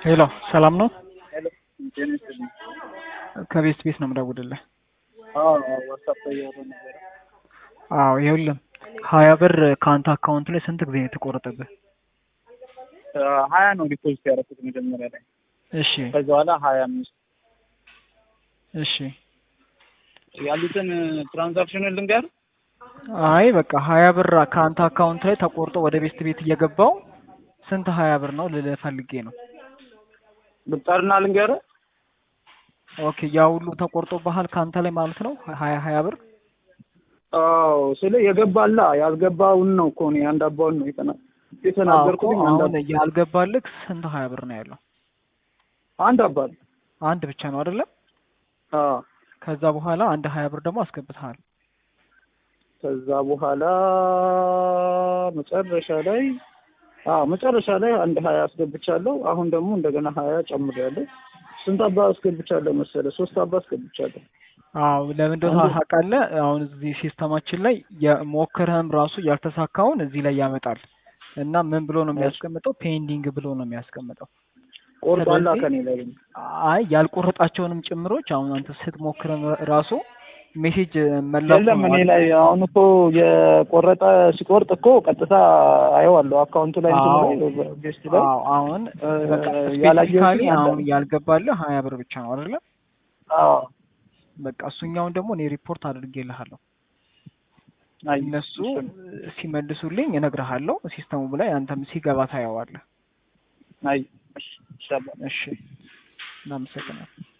ሄሎ ሰላም ነው? ሄሎ ጤና ይስጥልኝ። ከቤት ቤት ነው የምደውልልህ። አዎ ዋትሳፕ ላይ እያወራን ነበረ። አዎ ይኸውልህ ሀያ ብር ከአንተ አካውንት ላይ ስንት ጊዜ ነው የተቆረጠብህ? ሀያ ነው ዲፖዚት ያደረኩት መጀመሪያ ላይ። እሺ ከዛ በኋላ ሀያ አምስት እሺ ያሉትን ትራንዛክሽንን ልንገር። አይ በቃ ሀያ ብር ከአንተ አካውንት ላይ ተቆርጦ ወደ ቤት ቤት እየገባው ስንት ሀያ ብር ነው ልልህ ፈልጌ ነው። ልቁጠርና ልንገር። ኦኬ ያ ሁሉ ተቆርጦ ባህል ከአንተ ላይ ማለት ነው ሀያ ሀያ ብር አዎ ስለ የገባላ ያልገባውን ነው እኮ እኔ አንድ አባውን ነው የተና የተናገርኩት። አዎ፣ አሁን ያልገባልህ ስንት ሀያ ብር ነው ያለው? አንድ አባል አንድ ብቻ ነው አይደለም? አዎ ከዛ በኋላ አንድ ሀያ ብር ደግሞ አስገብተሃል። ከዛ በኋላ መጨረሻ ላይ አዎ መጨረሻ ላይ አንድ ሀያ አስገብቻለሁ። አሁን ደግሞ እንደገና ሀያ ጨምሬያለሁ። ስንት አባ አስገብቻለሁ መሰለህ? ሶስት አባ አስገብቻለሁ። አዎ ለምን እንደሆነ አንዱ- ታውቃለህ? አሁን እዚህ ሲስተማችን ላይ የሞከረህም ራሱ ያልተሳካውን እዚህ ላይ ያመጣል እና ምን ብሎ ነው የሚያስቀምጠው? ፔንዲንግ ብሎ ነው የሚያስቀምጠው። ቆርጧላ ስለዚህ- ከኔ ላይ አይ ያልቆረጣቸውንም ጭምሮች አሁን አንተ ስትሞክረም ራሱ ሜሴጅ መላኩ የለም ነው እኔ አይደል? ላይ አሁን እኮ የቆረጠ ሲቆርጥ እኮ ቀጥታ አየዋለሁ አካውንቱ ላይ እንትኑ አዎ። ላይ ቤስት ላይ አዎ አሁን እ፣ በቃ ያላየሁትን ስፔሲፊካሊ አለ። አሁን ያልገባልህ ሀያ ብር ብቻ ነው አይደለ? አዎ በቃ እሱኛውን ደግሞ እኔ ሪፖርት አድርጌልሃለሁ። አይ እነሱ እሱን፣ ሲመልሱልኝ እነግርሃለሁ። ሲስተሙ ላይ አንተም ሲገባ ታየዋለህ። አይ እሺ፣ ይሻላል። እሺ፣ እናመሰግናለን።